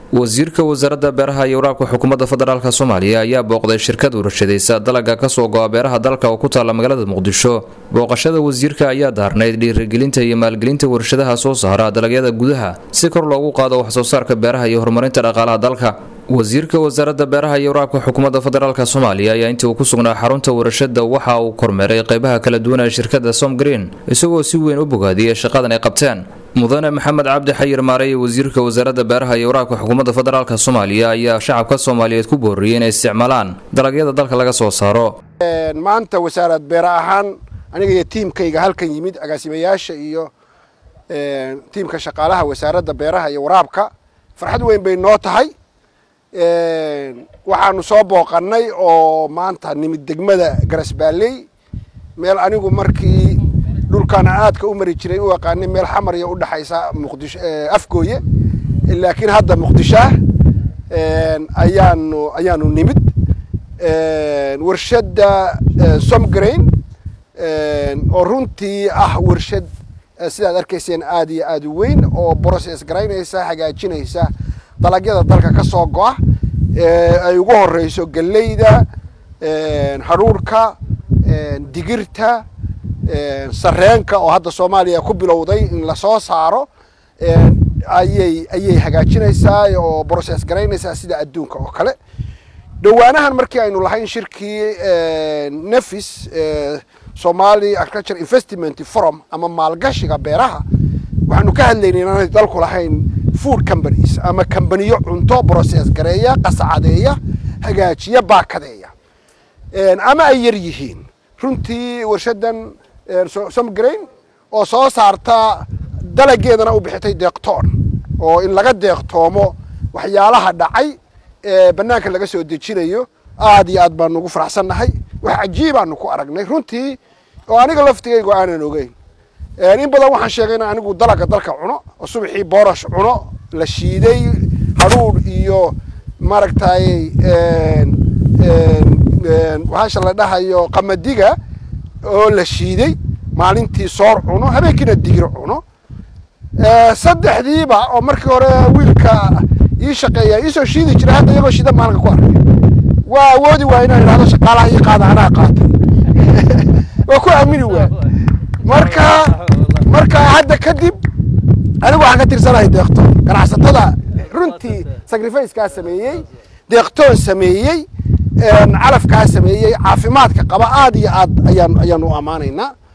wasiirka wasaaradda beeraha iyo waraabka xukuumadda federaalk soomaaliya ayaa booqday shirkad warshadaysa dalaga kasoo go-a beeraha dalka oo ku taalla magaalada muqdisho booqashada wasiirka ayaa daarnayd dhiirigelinta iyo maalgelinta warshadaha soo saara dalagyada gudaha si kor loogu qaado waxsoo saarka beeraha iyo horumarinta dhaqaalaha dalka wasiirka wasaaradda beeraha iyo waraabka xukuumadda federaalk soomaaliya ayaa intii uu ku sugnaa xarunta warshada waxa uu kormeeray qeybaha kala duwan ee shirkadda somgreen isagoo si weyn u bogaadiyay shaqadan ay qabteen mudane maxamed cabdi xayir maarey wasiirka wasaaradda beeraha iyo waraabka xukuumadda federaalk soomaaliya ayaa shacabka soomaaliyeed ku booriyey inay isticmaalaan dalagyada dalka laga soo saaro maanta wasaarad beera ahaan aniga iyo tiimkayga halkan yimid agaasimayaasha iyo tiimka shaqaalaha wasaaradda beeraha iyo waraabka farxad weyn bay noo tahay waxaanu soo booqannay oo maanta nimid degmada garasbaalley meel anigu markii dhulkaana aadka u mari jiray u aqaanay meel xamar iyo udhexaysa muqdisho afgooye laakiin hadda muqdishoah ayaanu ayaanu nimid warshadda somgrain oo runtii ah warshad sidaad arkayseen aad iyo aad u weyn oo brocess garaynaysa hagaajinaysa dalagyada dalka ka soo go-a ay ugu horeyso galleyda hadhuurhka digirta sareenka oo hadda soomaaliya ku bilowday in lasoo saaro ayay ayay hagaajinaysaa oo brocess garaynaysaa sida adduunka oo kale dhowaanahan markii aynu lahayn shirkii nefis somali agriculture investment forum ama maalgashiga beeraha waxaanu ka hadlaynay inaanay dalku lahayn food companies ama kambaniyo cunto brocess gareeya qasacadeeya hagaajiya baakadeeya ama ay yar yihiin runtii warshadan somgrain oo soo saarta dalageedana u bixitay deeqtoon oo in laga deeqtoomo waxyaalaha dhacay ee bannaanka laga soo dejinayo aad iyo aad baanu ugu faraxsannahay wax cajiibaanu ku aragnay runtii oo aniga laftigaygu aanan ogeyn in badan waxaan sheegay in anigu dalaga dalka cuno oo subaxii boorash cuno la shiiday hadhuudh iyo maaragtay waxaasha la dhahayo qamadiga oo la shiiday maalintii soor cuno habeenkiina digir cuno saddexdiiba oo markii hore wiilka ii shaqeeya iisoo shiidi jiray hadda iyagoo shida maalinka ku arkay waa awoodi waaya inaan idhahdo shaqaalaha ii qaada anaa qaatay waa ku aamini waay marka marka hadda kadib anigu waxaan ka tirsanahay deeqtoon ganacsatada runtii sacrificekaa sameeyey deeqtoon sameeyey calafkaa sameeyey caafimaadka qaba aad iyo aad ayaan ayaanu u ammaanaynaa